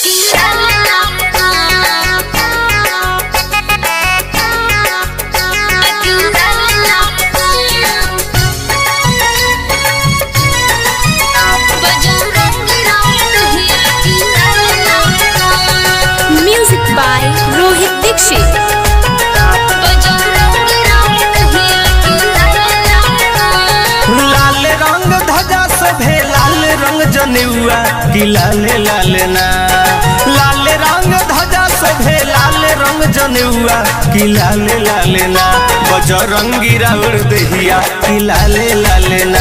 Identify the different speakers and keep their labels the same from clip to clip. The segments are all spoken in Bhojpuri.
Speaker 1: Music by Rohit Dixit.
Speaker 2: लाल रंग ध्वजा सभे लाल रंग जनेउआ कि लाल लाल ना लाल रंग ध्वजा सभे लाल रंग जनेउआ कि लाल लाल ना बजरंगी राउर दहिया कि लाल लाल ना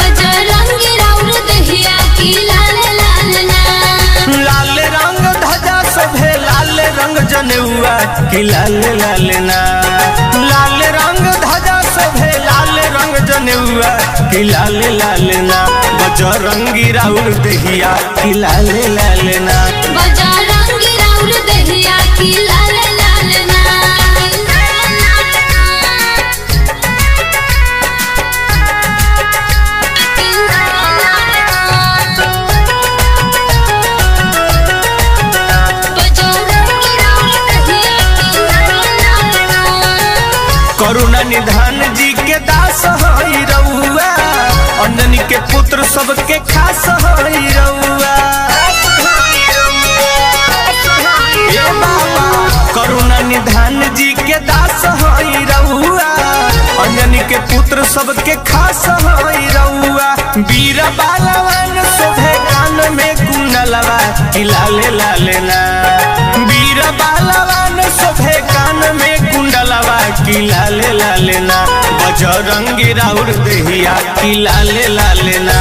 Speaker 2: लाल रंग ध्वजा सभे लाल रंग जनेउआ कि लाल लाल ना लाल रंग ध्वजा सभे लाल रंग जनेउआ कि लाल लाल ना बजरंगी राउर दहिया कि लाल लाल ना करुणा निधान जी के दास हई रउआ अंजनी के पुत्र सबके खास हई रउआ ए बाबा करुणा निधान जी के दास हई रउआ अंजनी के पुत्र सबके खास हई रउआ वीर बालवान शोभे कान में कुंडलवा कि लाले लाले ना वीर बालवान शोभे कान में कुंडलवा कि लाले लाले ना बजरंगी राउर दहिया कि लाले लाले ना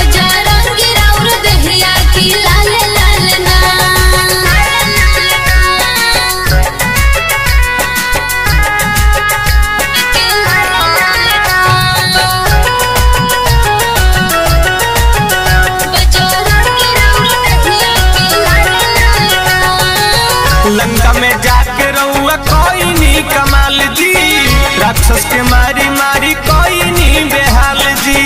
Speaker 2: लंका में जाके रउआ कोई नी कमाल जी राक्षस के मारी मारी कोई नी बेहाल जी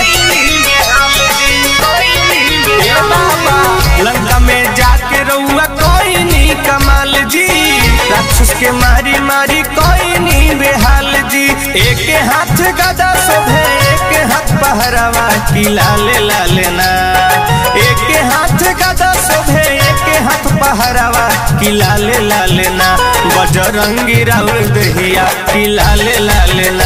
Speaker 2: ए बाबा लंका में जाके रउआ कोई नी कमाल जी राक्षस के मारी मारी कोई नी बेहाल जी एक हाथ गदा शोभे एक हाथ पहरावा की लाले लाले ना एक हाथ गदा शोभे एक हाथ पहरावा की लाले लाले ना बजरंगी राउर दहिया की लाले लाले ना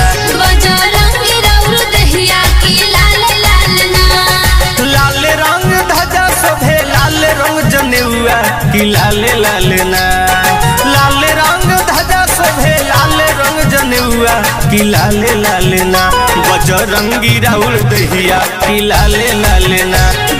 Speaker 2: लाल रंग ध्वजा शोभे लाल रंग जनेउआ की लाले लाले ना लाल रंग ध्वजा शोभे लाल रंग जनेउआ की लाले लाले ना बजरंगी राउर दहिया की लाले लाले ना